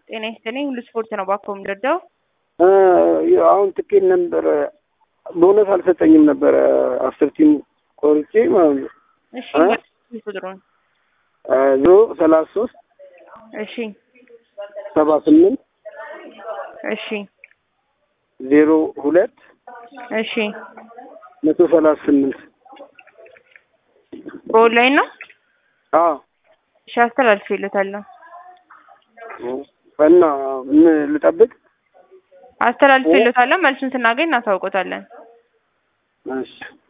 ጤና ይስጥልኝ። ሁሉ ስፖርት ነው ባኮ የምንረዳው። አሁን ትኬት ነበረ ቦነስ አልሰጠኝም ነበረ አስር ቲም ቆርጬ ማለት ነው። እሺ እ? ቁጥሩን ዞ ሰላሳ ሶስት እሺ ሰባ ስምንት እሺ ዜሮ ሁለት እሺ መቶ ሰላሳ ስምንት በኦንላይን ነው። አዎ እሺ አስተላልፌለታለሁ። እና ምን ልጠብቅ? አስተላልፌለታለሁ። መልሱን ስናገኝ እናሳውቆታለን። እሺ